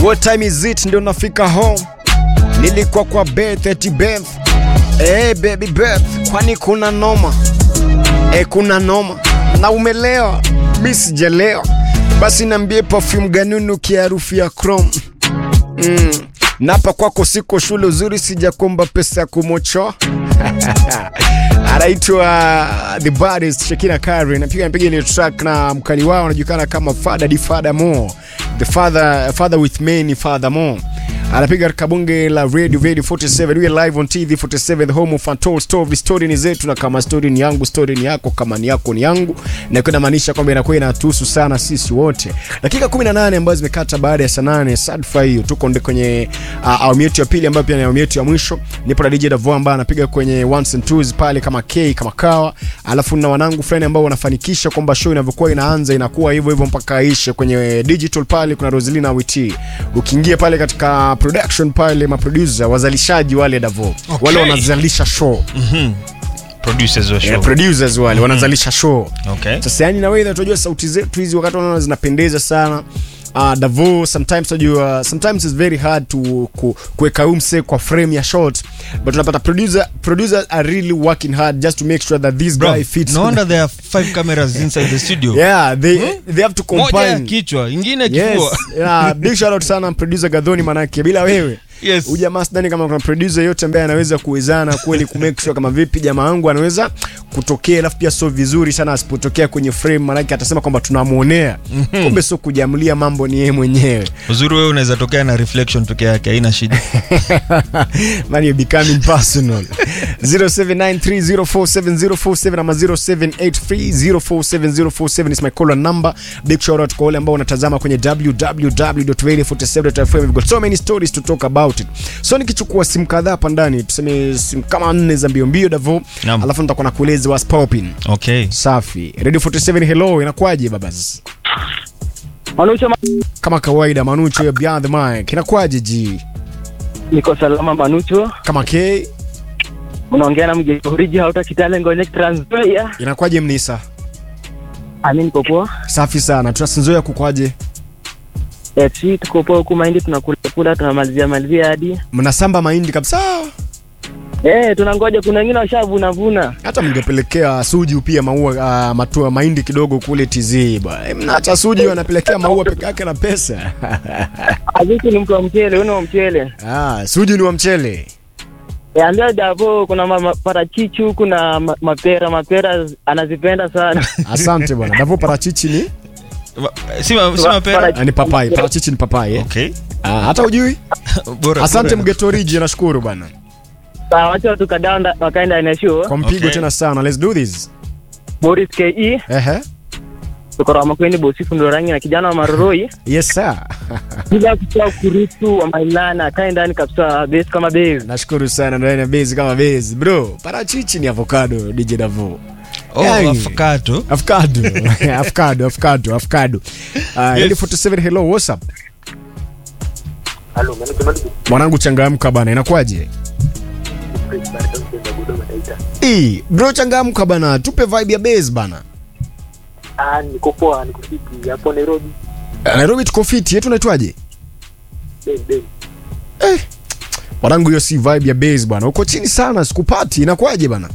What time is it? Ndio nafika home. Nilikuwa kwa Beth eti Beth. Eh, baby Beth, kwani kuna noma? Eh, kuna noma. Na umelewa? Mimi sijalewa. Basi niambie perfume gani unukia harufu ya chrome? Mm. Napa kwako siko shule uzuri sijakomba pesa ya kumochoa. anaitwa The Baddest Shekina Kari napiga napiga ile track na mkali wao anajulikana kama Father Di Father Mo the father father with many father Mo anapiga katika bunge la Radio Radio 47 we are live on TV 47 the home of untold story story ni zetu na kama story ni yangu story ni yako kama ni yako ni yangu na kuna maanisha kwamba inakuwa inatuhusu sana sisi wote dakika 18 ambazo zimekata baada ya saa 8 sadfa hiyo tuko ndio kwenye uh, awamu yetu ya pili ambayo pia ni awamu yetu ya mwisho nipo na DJ Davo ambaye anapiga kwenye ones and twos pale kama K kama kawa alafu na wanangu fulani ambao wanafanikisha kwamba show inavyokuwa inaanza inakuwa hivyo hivyo mpaka ishe kwenye digital pale kuna Roselina Witi ukiingia pale katika production pale maproducer wazalishaji wale Davo Okay. wale wanazalisha show producers wa show. yeah, producers wale wanazalisha show Okay. sasa yani na wewe tunajua sauti zetu hizi wakati unaona zinapendeza sana Uh, Davo sometimes unajua sometimes it's very hard to ku, kuweka umse kwa frame ya shot but unapata producer producers are really working hard just to make sure that this Bro, guy fits no wonder there are five cameras inside the studio. yeah they they have to Moja ya combine kichwa, ingine yes kifua. yeah big shout out sana producer Gadhoni manake bila wewe Yes. huyu jamaa sidhani kama kuna producer yote ambaye anaweza kuwezana kweli ku make sure kama vipi jamaa wangu anaweza kutokea, alafu pia sio vizuri sana asipotokea kwenye frame, maanake atasema kwamba tunamuonea, kumbe sio kujamlia mambo, ni yeye mwenyewe Uzuri wewe unaweza tokea na reflection peke yake, haina shida. man you're becoming personal 0793047047 ama 0783047047 is my call number big shout out kwa wale ambao wanatazama kwenye www.radio47.fm we've got so many stories to talk about it so nikichukua simu kadhaa hapa ndani tuseme simu kama nne za mbio mbio davo Naam. alafu nitakuwa nakueleza what's popping Okay. safi radio 47 hello inakuwaje babas Manucho, ma- kama kawaida manucho ya beyond the mic inakuwaje ji niko salama Manucho, kama k unaongea na mjeuriji hauta Kitale Ngonyek Trans Nzoia. inakuwaje mnisa Ami niko poa. safi sana tunasinzoea kukwaje Eh, si tuko poa huku mahindi tunakula kula tunamalizia malizia hadi. mnasamba mahindi kabisa Eh, tunangoja kuna wengine washavuna vuna. hata mngepelekea suji pia maua uh, matua mahindi kidogo kule tz bwana Eh, mna hata suji wanapelekea maua peke yake na pesa Aziki ni mtu wa mchele, wewe ni wa mchele. ah, suji ni wa mchele Eh, ambia Davo kuna ma- ma- parachichi huku na ma- mapera, mapera anazipenda sana. asante bwana davo parachichi ni Ma- Si ma- si mapera. Parachichi. ah, ni papai parachichi ni papai eh? Okay. ah, hata ujui Bora. asante bora. mgetoriji nashukuru bwana Sawa, wacha tukadanda wakaenda ina show. kwa mpigo Okay. tena sana let's do this Boris KE, ehe tuko Ramakweni Bosifu Ndorangi na kijana wa Maroroi. yes sir bila kutoa kuruhusu wa mailana akae ndani kabisa base kama base nashukuru sana ndani ya bezi kama bezi bro parachichi ni avocado dj davo Oh, Yaani. avocado. avocado avocado avocado avocado uh, yes. 47 hello what's up Halo, Manucho Manucho. mwanangu changamka bana inakuwaje Ii, bro changamka bana tupe vibe ya base bana Ah, niko poa, niko fiti hapo Nairobi. Eh, nairobi tuko fiti yetu naitwaje Ben ben. mwanangu hiyo si vibe ya base bana uko chini sana sikupati inakuwaje bana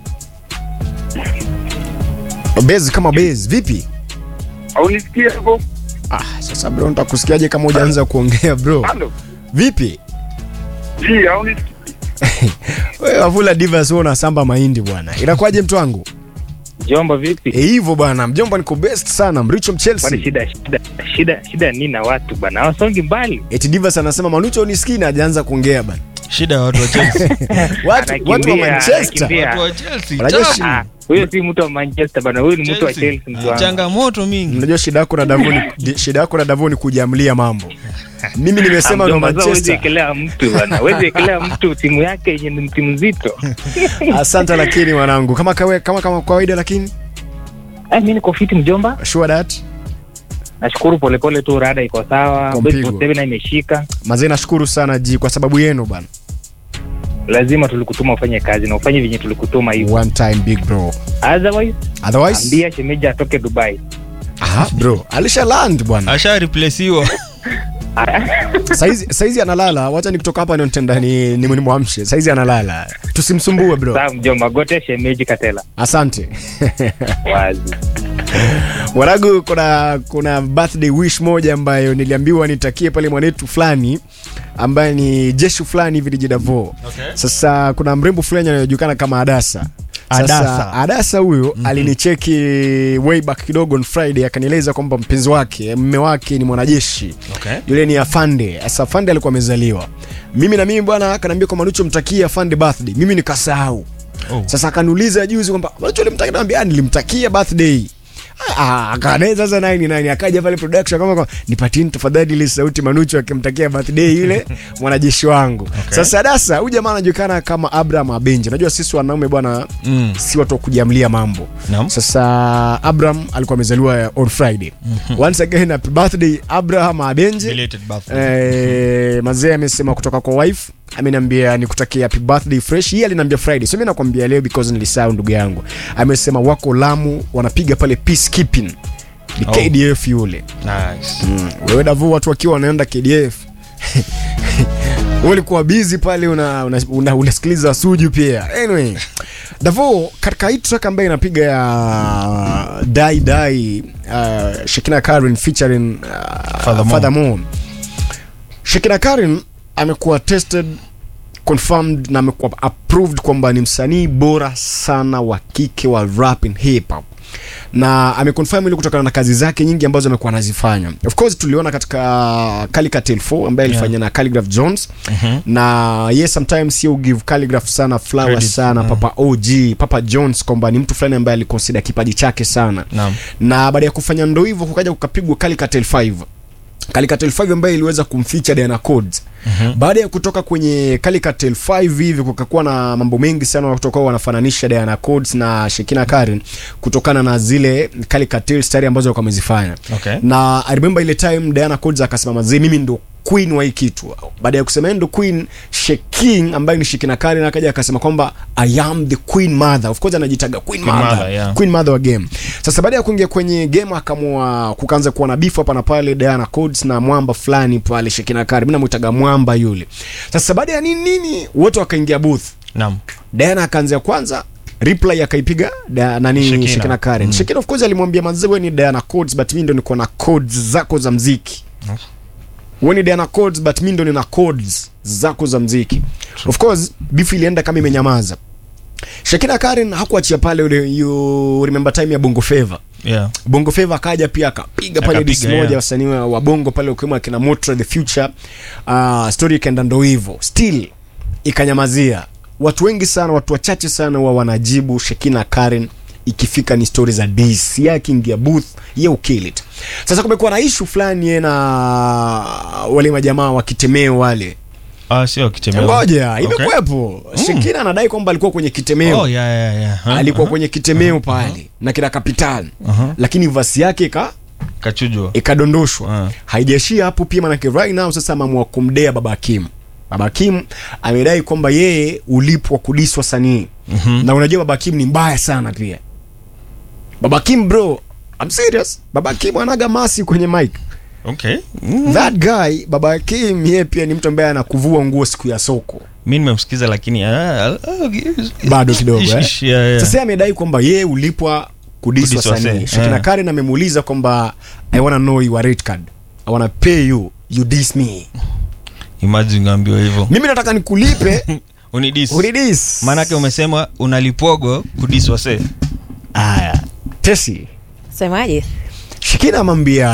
base kama base vipi Haunisikia hapo? ah, sasa bro nitakusikiaje kama hujaanza kuongea bro Halo. vipi Ji, haunisikii? wewe wavula divas wewe unasamba mahindi bwana inakuwaje mtu wangu Jomba vipi? Eh, hivyo bwana mjomba niko best sana mricho Kwani mchelsea shida shida shida shida nini na watu bana? Hawasongi mbali. eti divas anasema manucho unisikii na hajaanza kuongea bana Shida ya watu wa Chelsea. watu, watu wa Anakimbia, manchester anakimbia. Watu wa Chelsea. Unajua Tough. shi- Ah, huyo si mtu wa Manchester bana, huyu ni mtu wa Chelsea. Chelsea mtu wangu. Changamoto mingi. unajua shida yako na davoni di- shida yako na davoni kujamlia mambo mimi nimesema ndo Mjomba, sasa huwezi manchester ekelea mtu bana. Huwezi ekelea mtu timu yake yenye ni timu nzito. asante lakini mwanangu kama kawe, kama kama kawaida lakini Eh, mimi niko fiti mjomba. sure that Nashukuru polepole tu rada iko sawa. Kwa Best mpigo. 47 na imeshika. mazee nashukuru sana ji kwa sababu yenu bana Lazima tulikutuma ufanye kazi na ufanye venye tulikutuma hivyo. one time big bro Otherwise, otherwise ambia shemeji atoke Dubai. aha bro alisha land bwana Asha replacewa. saizi saizi analala wacha nikitoka hapa ndio nitenda ni ni nimwamshe saizi analala tusimsumbue bro Sawa mjomba, gote shemeji Katela. asante Wazi. Waragu, kuna kuna birthday wish moja ambayo niliambiwa nitakie pale mwanetu fulani ambaye ni jeshi fulani hivi Dijidavo. Okay. Sasa kuna mrembo fulani anayejulikana kama Adasa. Sasa, Adasa. Adasa huyo alinicheki way back kidogo on Friday akanieleza kwamba mpenzi wake mme wake ni mwanajeshi Okay. yule ni afande. Sasa afande alikuwa amezaliwa, mimi na mimi bwana akaniambia kwamba Manucho mtakie afande birthday, mimi nikasahau. Oh. Sasa akaniuliza juzi kwamba Manucho ulimtakia, nikamwambia "Ah, nilimtakia birthday Ah, akanae sasa nani nani akaja pale production kama kwa nipatini tafadhali ile sauti Manucho akimtakia birthday yule mwanajeshi wangu. Sasa Dasa huyu jamaa anajulikana kama Abraham Abenje. Unajua sisi wanaume bwana Mm. si watu wa kujiamlia mambo. Naam. Sasa Abraham alikuwa amezaliwa on Friday. Once again happy birthday Abraham Abenje. Belated birthday. Eh, mazee amesema kutoka kwa wife ameniambia nikutakia happy birthday fresh. Yeye aliniambia Friday, so mimi nakwambia leo because nilisahau ndugu yangu. Amesema wako Lamu wanapiga pale peacekeeping. Ni Oh. KDF yule. Nice. Mm. Wewe Davu, watu wakiwa wanaenda KDF wewe ulikuwa busy pale una, una, una, unasikiliza Suju pia. Anyway, Davo katika hii track ambayo inapiga ya Dai Dai uh, Shekina Karen featuring uh, Father Mo. Father Mo. Shekina Karen amekuwa tested confirmed na amekuwa approved kwamba ni msanii bora sana wa kike wa rap and hip hop na ameconfirm ili kutokana na kazi zake nyingi ambazo amekuwa anazifanya. Of course tuliona katika Calicut 4 ambaye alifanya Yeah. na Calligraph Jones Mhm. na yes sometimes you give Calligraph sana flower Credit, sana mm. Papa OG Papa Jones kwamba ni mtu fulani ambaye aliconsider kipaji chake sana Naam. na baada ya kufanya ndo hivyo kukaja kukapigwa Calicut 5 Calicut 5 ambaye iliweza kumfeature Diana Codes Mhm. baada ya kutoka kwenye Calicut 5 hivi kukakuwa na mambo mengi sana watu wakawa wanafananisha Diana Codes na Shekina Karen kutokana na zile Calicut style ambazo walikuwa wamezifanya Okay. na I remember ile time Diana Codes akasema mazee mimi ndo queen wa hii kitu baada ya kusema yeye ndo queen Shekin ambaye ni Shekina Karen akaja akasema kwamba I am the queen mother of course anajitaga queen, Queen mother, mother, yeah. queen mother wa game sasa baada ya kuingia kwenye game akamua kukaanza kuwa na beef hapa na pale Diana Codes na mwamba fulani pale Shekina Karen mimi namuitaga mwamba yule sasa baada ya nini nini wote wakaingia booth Naam. Diana akaanzia kwanza reply akaipiga da, nani Shekina. Shekina, Karen. Mm. Shekina of course alimwambia manze wewe ni Diana Codes but mimi ndo niko na codes zako za mziki. Mm. Wewe ni Diana Codes but mimi ndo nina codes zako za mziki. Of course beef ilienda kama imenyamaza. Shekina Karen hakuachia pale ule you remember time ya Bongo Flava. Yeah. Bongo Flava akaja pia akapiga pale Akapiga, disi moja yeah. wasanii wa wa Bongo pale ukiwemo akina Motra the Future. Uh, story ikaenda ndo hivyo. Still ikanyamazia. Watu wengi sana, watu wachache sana wa wanajibu Shekina Karen ikifika ni story za dis ya akiingia booth ye ukill it. Sasa kumekuwa na issue fulani ye na wale majamaa wa kitemeo wale. Ah, sio kitemeo. Ngoja, Okay. imekuwepo. Shekina anadai kwamba alikuwa kwenye kitemeo Oh, yeah, yeah, yeah. Huh? alikuwa Uh-huh. kwenye kitemeo pale na kina Kapital Uh-huh. lakini vasi yake ika Kachujwa. ikadondoshwa Ah. haijaishia hapo pia manake right now sasa ameamua kumdea baba Hakim baba Hakim amedai kwamba yeye ulipwa kudiswa sanii Mhm. na unajua baba Hakim ni mbaya sana pia baba Hakim bro I'm serious baba Hakim anaga masi kwenye mic Okay. that guy baba Hakim yeye pia ni mtu ambaye anakuvua nguo siku ya soko mi nimemsikiza lakini ah, ah, bado kidogo ish, eh? ish, yeah, yeah. sasa yeye amedai kwamba yeye ulipwa kudiswa Kudiswa sanii se- Shekina yeah. Karen amemuuliza kwamba I wanna know your rate card I wanna pay you you diss me imagine ungeambiwa hivyo mimi nataka nikulipe unidis unidis maanake umesema unalipwago kudiswase aya tesi semaje Shekina amwambia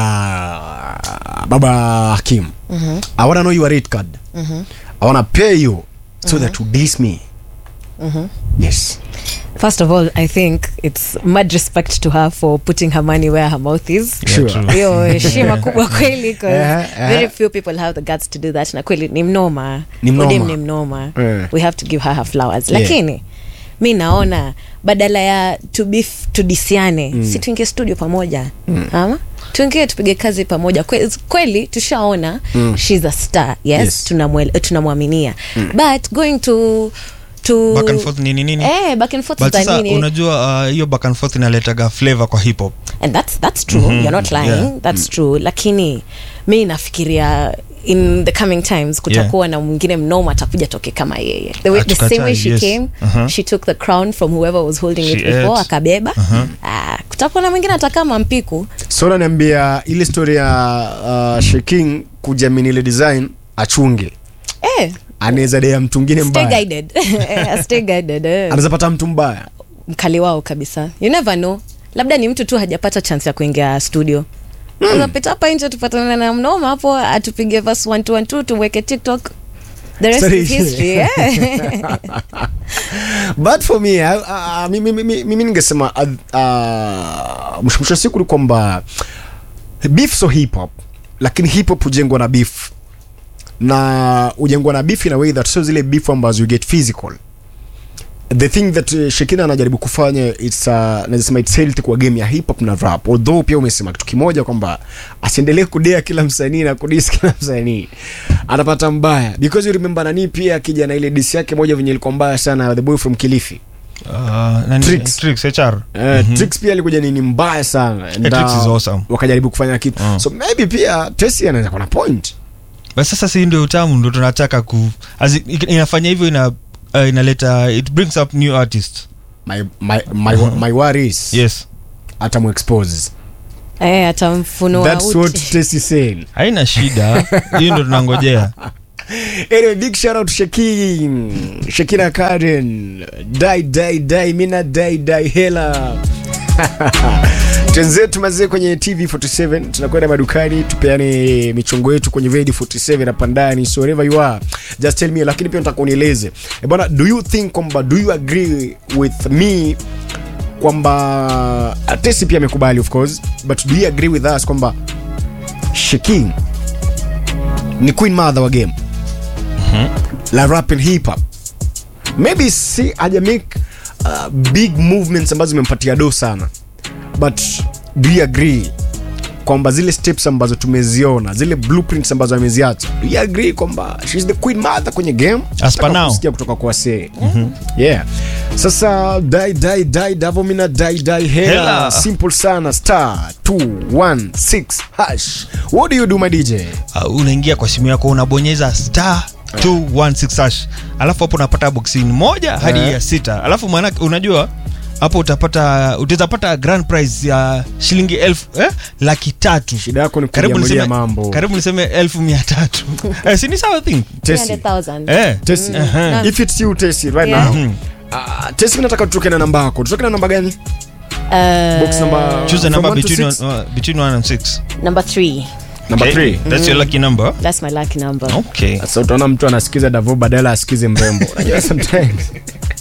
baba Hakim Mhm, I wanna know your rate card mhm, I wanna pay you so that you diss me mhm. yes first of all i think it's mad respect to her for putting her money where her mouth is Sure. hiyo heshima kubwa kweli 'cause Eh, eh. very few people have the guts to do that na kweli ni mnoma Ni mnoma. Odem ni mnoma Eh. we have to give her her flowers Yeah. lakini mi naona badala ya to beef tudisiane mm. si tuingie studio pamoja mm. ama tuingie tupige kazi pamoja Kwe, kweli tushaona mm. shes a star yes, Yes. tunamwel- tunamwaminia mm. but going to to back and forth nini nini eh, back and forth but za sasa nini unajua uh, hiyo back and forth inaletaga flavor kwa hip hop and that's that's true Mhm, you're not lying yeah. that's true lakini mi nafikiria in the coming times kutakuwa na mwingine mnoma atakuja toke kama yeye the, way, the Hatukatai, same way she yes. came Uh-huh. she took the crown from whoever was holding it She before ate. akabeba ah, kutakuwa na mwingine atakama mpiku so naniambia ile story ya uh, sheking kujamini ile design achunge eh, anaweza dea mtu mwingine stay mbaya guided Eh, stay guided eh. anaweza pata mtu mbaya mkali wao kabisa you never know labda ni mtu tu hajapata chance ya kuingia studio mm. pita hapa nje tupatane na mnoma hapo atupige verse 1212 tumweke tiktok the rest Sorry. is history yeah. but for me uh, uh, mimi, mimi, mimi ningesema uh, uh, mwisho mwisho wa siku ni kwamba beef so hip hop lakini hip hop hujengwa na beef na hujengwa na beef in a way that sio zile beef ambazo you get physical the thing that uh, Shekina anajaribu kufanya it's uh, nasema it's healthy kwa game ya hip hop na rap although pia umesema kitu kimoja kwamba asiendelee kudea kila msanii na kudis kila msanii anapata mbaya because you remember nani pia akija na ile dis yake moja venye ilikuwa mbaya sana the boy from Kilifi Uh, nani- Tricks. Tricks, HR. Uh, Trix pia alikuja nini mbaya sana And, Trix uh, is awesome. wakajaribu kufanya kitu Mm. so maybe pia Tesi anaweza kuwa na point But sasa si ndio utamu ndo tunataka ku as in, inafanya hivyo ina uh, inaleta it brings up new artists my, my, my, my worry is yes hata muexpose eh, atamfunua that's what uchi. Tesi said haina shida hiyo ndo tunangojea anyway big shout out to Shekin Shekina Karen dai dai dai mina dai dai hela twenzetu mazee kwenye tv 47 tunakwenda madukani tupeane michongo yetu kwenye radio 47 hapa ndani so wherever you are just tell me lakini pia nataka unieleze e bwana do you think kwamba do you agree with me kwamba atesi pia amekubali of course but do you agree with us kwamba Shekin ni queen mother wa game la rap and hip hop maybe si haja make uh, big movements ambazo zimempatia do sana but do you agree kwamba zile steps ambazo tumeziona zile blueprints ambazo ameziacha do you agree kwamba she's the queen mother kwenye game As per Nataka now. kusikia kutoka kwa see yeah sasa dai dai dai davomina dai dai hela Hela. simple sana star 216 hash what do you do my dj uh, unaingia kwa simu yako unabonyeza star 216 hash alafu hapo unapata boxini moja hadi Eh. ya sita alafu maanake unajua hapo utapata utawezapata grand prize ya shilingi elfu eh? laki tatu shida yako ni karibu kujiamulia niseme, mambo karibu niseme elfu mia tatu eh, sini sawa thing Tesi. 300,000. eh. Tesi. Aha. if it's you Tesi right Yeah. now Mhm. uh, Tesi mimi nataka tutoke na namba yako tutoke na namba gani Uh, box number choose a from number one to between, six? one, uh, between one and six number three number Okay, 3 that's your lucky number that's my lucky number okay sasa utaona mtu anasikiza davo badala asikize mrembo unajua sometimes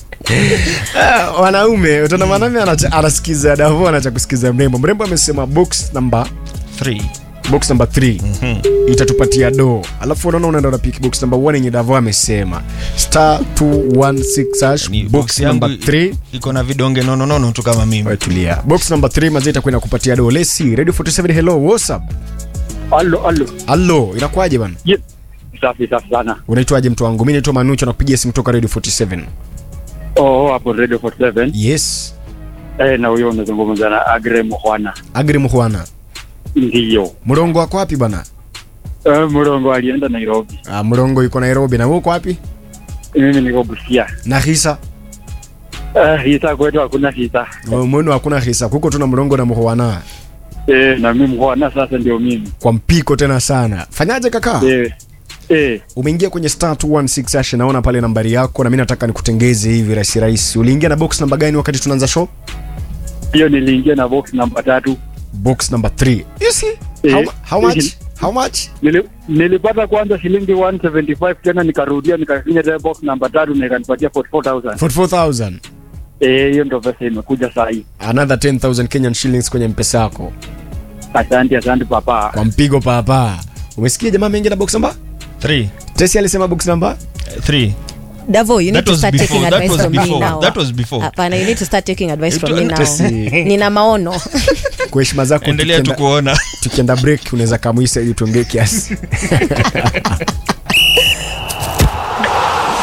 Ah, wanaume utaona mwanaume anacha- anasikiza davo anacha kusikiza mrembo mrembo amesema box number three box number 3 itatupatia do alafu unaona unaenda unapiki box number 1 yenye davo amesema star 216 hash Ni box box yangu number 3 iko na vidonge nononono tu kama mimi Wewe tulia box number 3 mazee itakuwa inakupatia do lesi radio 47 hello what's up Allo, allo. allo inakuwaje bana Ye- Safi safi sana. unaitwaje mtu wangu mi naitwa manucho nakupigia simu toka radio 47 Oh, hapo Radio 47. yes Eh, na huyo unazungumza na Agre Muhwana. agri muhwana Ndiyo. mrongo wako wapi bana Eh, Murongo alienda Nairobi. ah, mrongo yuko nairobi na wewe uko wapi Mimi niko Busia. na hisa Eh, hisa kwetu hakuna hisa. mwenu hakuna hisa kuko tuna mrongo na muhwana Eh, na mimi Muhwana sasa ndio mimi. kwa mpiko tena sana fanyaje kaka Eh. Eh, umeingia kwenye star 216 hash naona pale nambari yako na mi nataka nikutengeze hivi rahisi rahisi uliingia na box namba gani wakati tunaanza show hiyo niliingia na box namba tatu. box number 3 you see Eh, how, how much eh, how much Nili, nilipata kwanza shilingi 175 tena nikarudia nikafinya tena box namba tatu na ikanipatia 44000. 44000 Eh, hiyo ndio pesa imekuja saa hii. another 10000 kenyan shillings kwenye mpesa yako Asante, asante papa. kwa mpigo papa umesikia jamaa ameingia na box namba three tesi alisema box namba three Davo, you need That to was start before, taking that advice was from me before, now. that was before. Hapana, you need to start taking advice It from me now. was- Nina maono. kwa heshima zako endelea tu tukienda- kuona tukienda break unaweza kamuisa ili tuongee kiasi kwa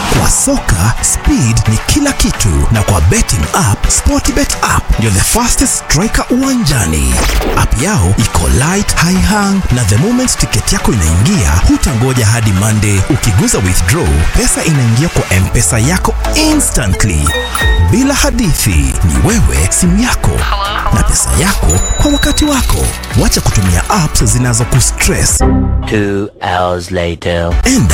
soka speed ni kila kitu na kwa betting app sportbet app ndio the fastest striker uwanjani app yao iko light high hang na the moment tiketi yako inaingia hutangoja hadi monday ukiguza withdraw pesa inaingia kwa mpesa yako instantly bila hadithi ni wewe simu yako na pesa yako kwa wakati wako wacha kutumia apps zinazokustress Two hours later. enda